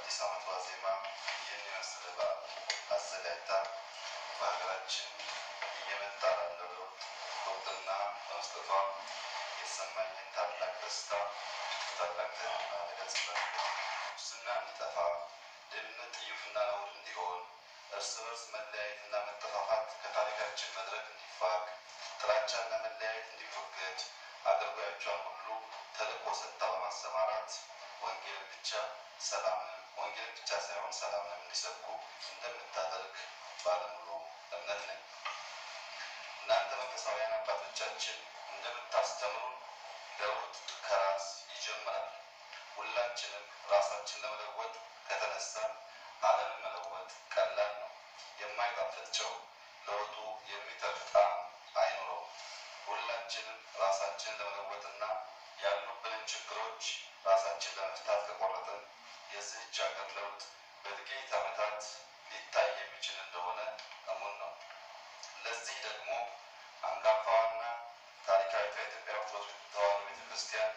በአዲስ ዓመት ዋዜማ ይህን የመሰለ በዓል አዘጋጅታ በሀገራችን እየመጣ ላለው ለውጥ እውቅና በመስጠቷ የተሰማኝን ታላቅ ደስታ ታላቅ ትህትና እገልጽበታለሁ። ሙስና እንዲጠፋ፣ ድህነት፣ ጥዩፍና ነውር እንዲሆን፣ እርስ በርስ መለያየትና መጠፋፋት ከታሪካችን መድረክ እንዲፋቅ፣ ጥላቻና መለያየት እንዲወገድ አገልጋዮቿን ሁሉ ተልእኮ ሰጥታ በማሰማራት ወንጌልን ብቻ ሰላምንም ወንጌልን ብቻ ሳይሆን ሰላምንም እንዲሰብኩ እንደምታደርግ ባለሙሉ እምነት ነኝ። እናንተ መንፈሳውያን አባቶቻችን እንደምታስተምሩን ለውጥ ከራስ ይጀምራል። ሁላችንም ራሳችን ለመለወጥ ከተነሳን ዓለምን መለወጥ ቀላል ነው። የማይጣፍጥ ጨው ለወጡ የሚተርፍ ጣዕም አይኖረውም። ሁላችንም ራሳችንን ለመለወጥና ያሉብንን ችግሮች ራሳችን ለመፍታት ከቆረጥን የዚህች ሀገር ለውጥ በጥቂት ዓመታት ሊታይ የሚችል እንደሆነ እሙን ነው። ለዚህ ደግሞ አንጋፋዋና ታሪካዊቷ የኢትዮጵያ ኦርቶዶክስ ተዋሕዶ ቤተ ክርስቲያን